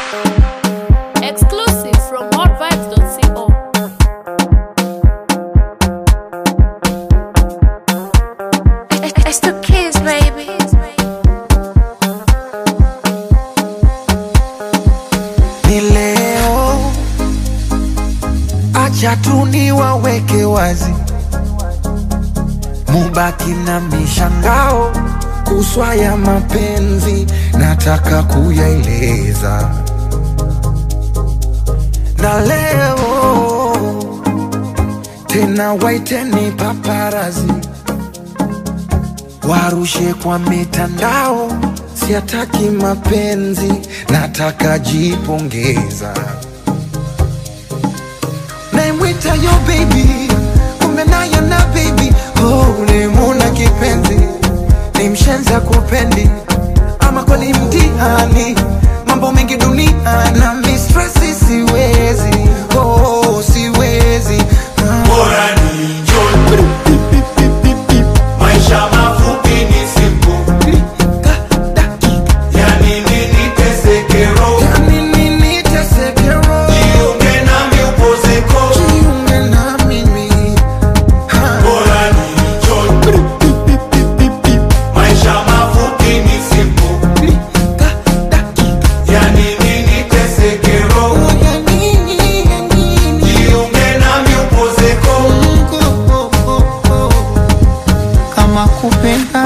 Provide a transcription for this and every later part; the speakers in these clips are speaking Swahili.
Exclusive from hotvibes.co. It's the kids, baby. ni leo, acha tu niwaweke wazi, mubaki na mishangao kuswa ya mapenzi, nataka kuyaeleza na leo tena, waiteni paparazi warushe kwa mitandao, siataki mapenzi, nataka jipongeza. Naimwita yo baby, kumbe nayo na baby, oh, nimuna kipenzi, ni mshenza kupendi, ama kweli mtihani, mambo mengi dunia na mistresi, siwezi oh, siwezi ah. Bora ni njoo. Maisha mafupi ni simple. Yani nini teseke roho? Jiunge nami upozeko. Bora ni njoo. Maisha mafupi ni simple. Yani nini teseke roho? Jiunge nami upozeko. kama kupenda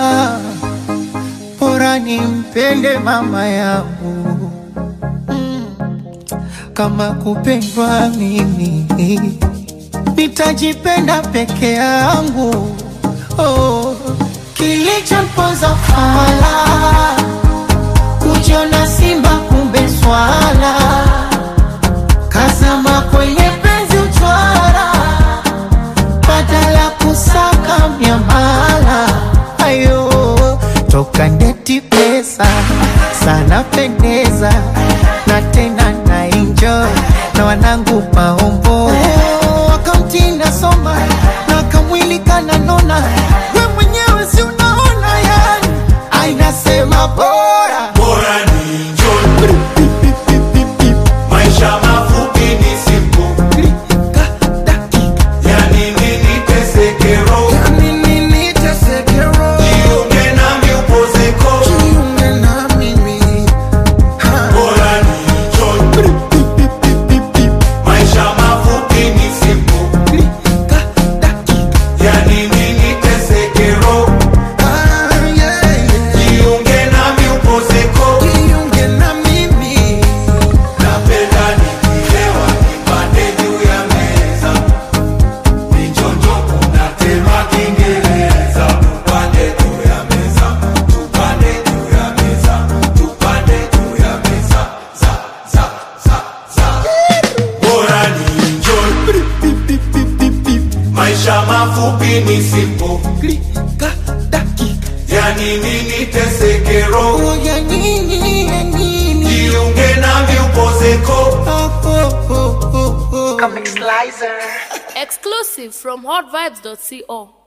bora nimpende mama yangu Mm. kama kupendwa mimi nitajipenda peke yangu oh. kilichompoza fala kujiona simba kumbe swala kazama kwenye penzi uchwara badala kusaka miamala ayo toka ndeti pesa sana pendeza na tena na enjoy na wanangu maombo wakamtinda soma na kamwili kananona we mwenyewe si unaona yani ainasema bora Bora ni njoo. Maisha mafupi ni simple. Yani nini teseke roho? Jiunge nami upozeko. Bora ni njoo. Maisha mafupi ni simple. Yani nini teseke roho? Jiunge nami upozeko. Napenda nikilewa nipande juu ya meza. Nichonjo kuna tema Kiingereza. Tupande juu ya meza. Tupande juu ya meza. Tupande juu ya meza. Za, za, za, za. Bora ni enjoy. Maisha mafupi ni simple. Yani nini teseke roho? Jiunge nami upozeko. Exclusive from hotvibes.co.